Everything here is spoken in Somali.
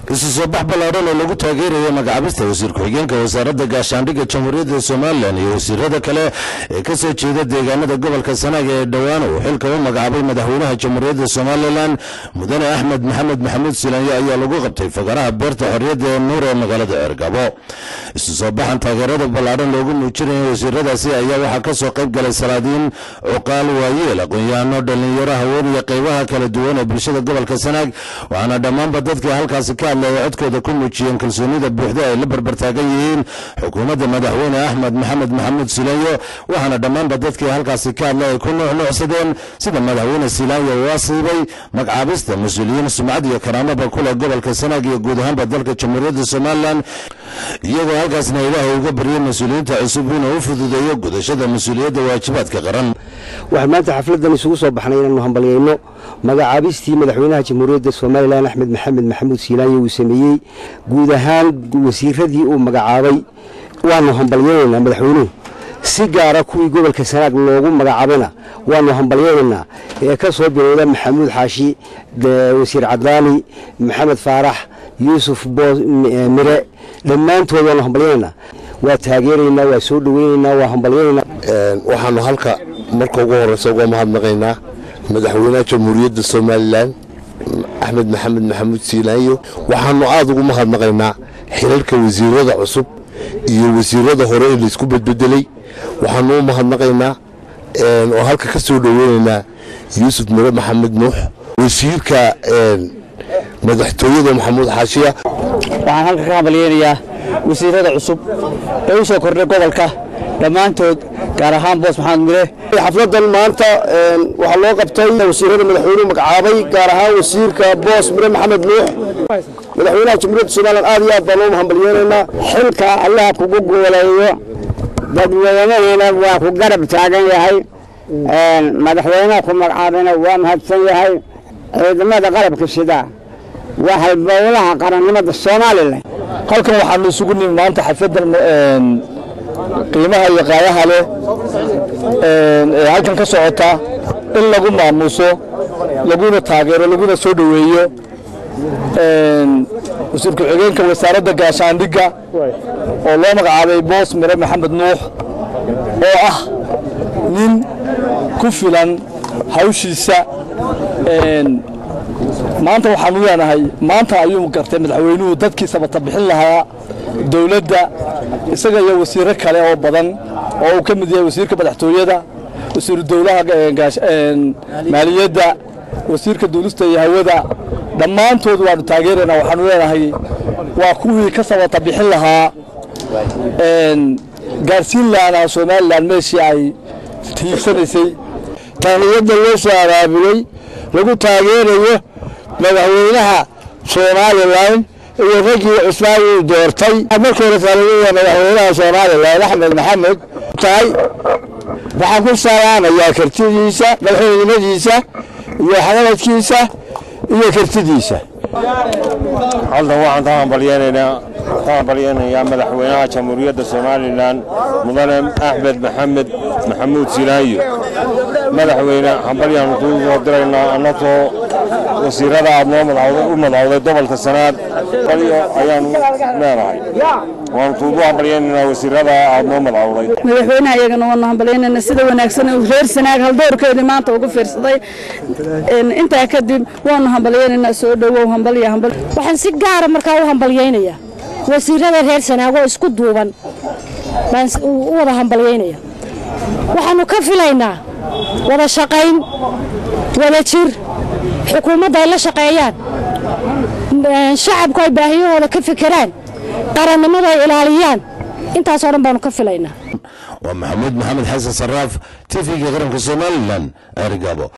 isu soo bax ballaadhan oo lagu taageerayo magacaabista wasiir ku-xigeenka wasaaradda gaashaandhigga jamhuuriyadda somalilan iyo wasiirada kale ee ka soo jeeda deegaanada gobolka sanaaga ee dhowaan uu xilka u magacaabay madaxweynaha jamhuuriyadda somalilan mudane axmed maxamed maxamuud silaanyo ayaa lagu qabtay fagaraha beerta xorriyadda ee nuur ee magaalada ceergabo isu soo baxan taageerada ballaadhan loogu muujinaya wasiiradaasi ayaa waxaa ka soo qayb galay salaadiin cuqaal waayeel aqoon-yahano dhallinyaro haween iyo qaybaha kala duwan ee bulshada gobolka sanaag waxaana dhammaanba dadkii halkaasi ka hadlaya codkooda ku muujiyeen kalsoonida buuxda ay la barbartaagan yihiin xukuumadda madaxweyne axmed maxamed maxamuud silaanyo waxaana dhammaanba dadkii halkaasi ka hadlay ay ku nuuxnuucsadeen sida madaxweyne silaanyo uu asiibay magacaabista mas-uuliyiin sumcad iyo karaamaba kule gobolka sanaag iyo guud ahaanba dalka jamhuuriyadda somalilan iyagoo halkaasna ilaahay uga baryay mas-uuliyiinta cusub inuu u fududeeyo gudashada mas-uuliyadda waajibaadka qaran waxaan maanta xafladdan isugu soo baxnay inaanu hambalyayno magacaabistii madaxweynaha jamhuuriyadda somalilan axmed maxamed maxamuud siilaanyo uu sameeyey guud ahaan wasiiradii uu magacaabay waanu hambalyaynaynaa madaxweynuhu si gaara kuwii gobolka sanaag loogu magacaabayna waanu hambalyaynaynaa ee ka soo bilowda maxamuud xaashi wasiir cadaani maxamed faarax yuusuf mire dhammaantood waanu hambalyaynaynaa waa taageeraynaa waa soo dhoweynaynaa waa hambalyaynaynaa waxaanu halka marka ugu horeysa uga mahadnaqaynaa madaxweynaha jamhuuriyadda somalilan axmed maxamed maxamuud siilaanyo waxaanu aada ugu mahadnaqaynaa xilalka wasiirada cusub iyo wasiirada hore ee laysku bedbedelay waxaanu u mahadnaqaynaa oo halka ka soo dhoweynaynaa yuusuf mire maxamed nuux wasiirka madaxtooyada maxamuud xaashiya waxaan halka ka hambalyeynayaa wasiirada cusub ee u soo kordhay gobolka dhammaantood gaar ahaan boos maxamed mire xafladan maanta waxaa loo qabtay wasiirada madaxweynuhu magacaabay gaar ahaan wasiirka boos mire maxamed nuux madaxweynaha jamhuuriyadda somalilan aad iyo aad baan ugu hambalyeynaynaa xilka allaha kugu gooleeyo dadweynaheena waa ku garab taagan yahay madaxweynaha ku magacaabayna waa mahadsan yahay ciidamada qalabka sida waa halbowlaha qarannimada somalilan halkan waxaanu isugu nimi maanta xafladan qiimaha iyo qaayaha leh ee halkan ka socota in lagu maamuuso laguna taageero laguna soo dhoweeyo wasiir ku-xigeenka wasaaradda gaashaandhigga oo loo magacaabay boos mire maxamed nuux oo ah nin ku filan hawshiisa maanta waxaanu leenahay maanta ayuu gartay madaxweynuhu dadkii sabata bixin lahaa dowladda isaga iyo wasiiro kale oo badan oo uu ka mid yahay wasiirka madaxtooyada wasiiru dowlaha maaliyadda wasiirka duulista iyo hawada dhammaantood waanu taageeraynaa waxaanu leenahay waa kuwii ka sabata bixin lahaa gaarsiin lahanaa somalilan meeshii ay tiigsanaysay taaniyadda loo soo abaabulay lagu taageerayo madaxweynaha somalilan iyo raggii cusmaan uu doortay markii hore taaniyada madaxweynaha somalilan axmed maxamed tahay waxaan ku salaamayaa kartidiisa madaxweynimadiisa iyo xamadkiisa iyo kartidiisa halkan waxaan ka hambalyeynaynaa ka hambalyeynayaa madaxweynaha jamhuuriyadda somalilan mudane axmed maxamed maxamuud silaayo madaxweyne hambalyaanu kuu soo diraynaa annagoo wasiirada aad noo u madawday gobolka sanaad balyo ayaanu leenahay waanu kuugu hambalyeynaynaa wasiirada aad noo madawday madaxweynaha iyagana waanu hambalyeynayna sida wanaagsan reer sanaag haldoorkeedii maanta ugu fiirsaday intaa kadib waanu hambalyeynaynaa soo dhowow hambalya hambal waxaan si gaara markaa u hambalyeynayaa wasiirada reer sanaag oo isku duuban baan u wada hambalyeynaya waxaannu ka filaynaa wada shaqayn wada jir xukuumadda ay la shaqeeyaan shacabku ay baahiyahooda ka fekeraan qarannimada ay ilaaliyaan intaasoo dhan baanu ka filaynaa waa maxamuud maxamed xasan saraaf t v-ga qaranka somalilan erigabo